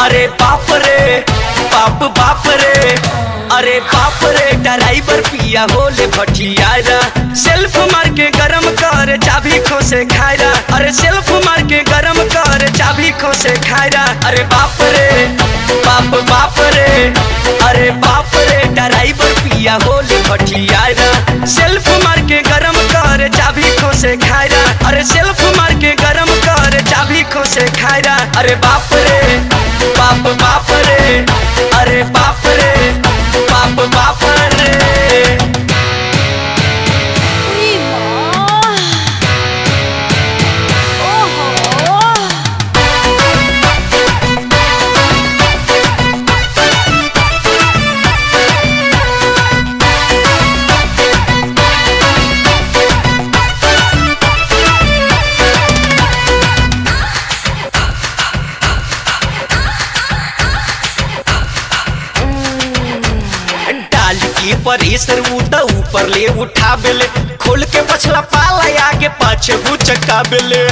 अरे बाप रे बाप बाप रे अरे बाप रे ड्राइवर पिया होले भटियारा सेल्फ मार के गरम कर चाबी खोसे खायरा अरे सेल्फ मार के गरम कर चाबी खोसे खायरा अरे बाप रे बाप बाप रे अरे बाप रे ड्राइवर पिया होले भटियारा सेल्फ मार के गरम कर चाबी खोसे खायरा अरे सेल्फ मार के गरम कर चाबी खोसे खायरा अरे बाप रे बाप बाप रे अरे बाप रे बाप बाप रे उई माँ ओहो डाल के परेसर उठा ऊपर ले उठा बेले खोल के पछला पाला आगे पाछे हु चक्का बेले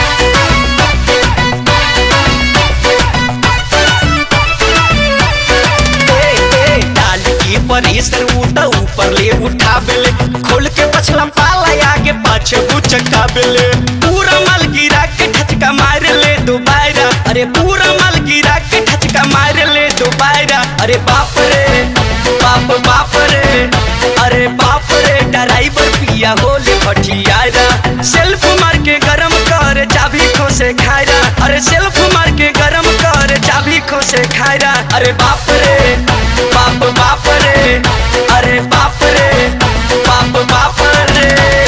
डाल के परेसर उठा ऊपर ले उठा बेले खोल के पछला पाला आगे पाछे हु चक्का बेले पूरा माल गिरा के ठचका मार ले दोबारा अरे पूरा माल गिरा के ठचका मार ले दोबारा अरे बाप रे बाप बाप रे अरे बाप रे ड्राइवर पिया होले भटियारा सेल्फ मार के गरम कर चाबी खोसे खायरा अरे सेल्फ मार के गरम कर चाबी खोसे खायरा अरे बाप रे बाप बाप रे अरे बाप रे बाप बाप रे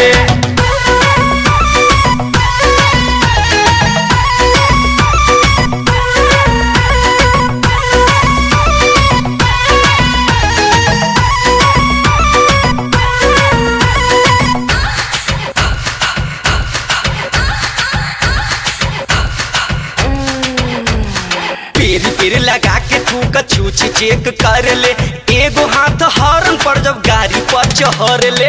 पेर पेर लगा के तू कछूच चेक कर ले एगो हाथ हॉर्न पर जब गाड़ी पर चढ़ ले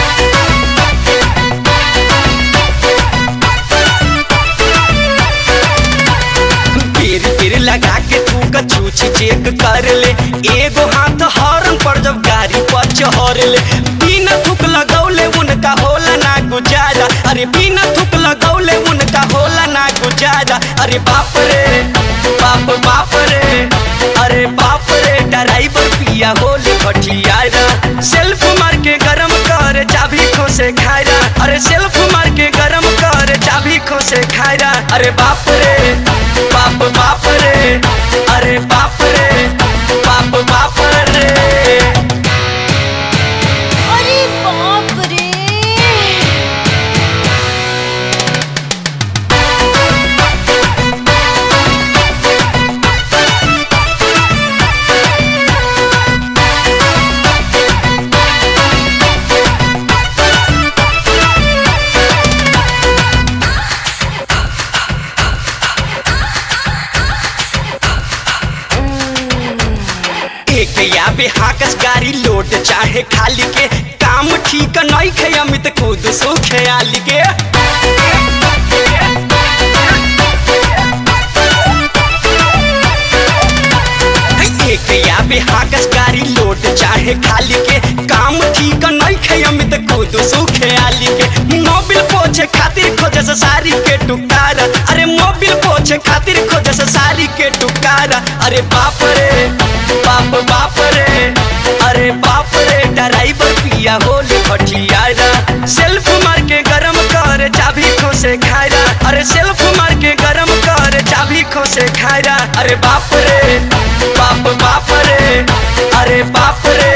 पेर पेर लगा के तू कछूच चेक कर ले एगो हाथ हॉर्न पर जब गाड़ी पर चढ़ ले बिना थुक लगौले उनका होला ना गुजारा अरे बिना थुक लगौले उनका होला ना गुजारा अरे बाप रे बाप बाप रे अरे बाप रे ड्राइवर पिया होले भटियारा सेल्फ मार के गरम कर चाबी खोसे खायरा अरे सेल्फ मार के गरम कर चाबी खोसे खायरा अरे बाप रे बाप बाप रे अरे बाप रे बाप बाप रे अरे बाप रे एक या बेहाकस गाड़ी लोड चाहे खाली के काम ठीक नहीं खे अमित खुद सो ख्याल के एक या बेहाकस गाड़ी लोड चाहे खाली के काम ठीक नहीं खे अमित खुद सो ख्याल के मोबिल पोछे खातिर खोजे से सारी के टुकारा अरे मोबिल पोछे खातिर खोजे से सारी के टुकारा अरे बाप रे बाप बाप रे अरे बाप रे ड्राइवर पिया होले भटियारा सेल्फ मार के गरम कर चाबी खोसे खायरा अरे सेल्फ मार के गरम कर चाबी खोसे खायरा अरे बाप रे बाप बाप रे अरे बाप रे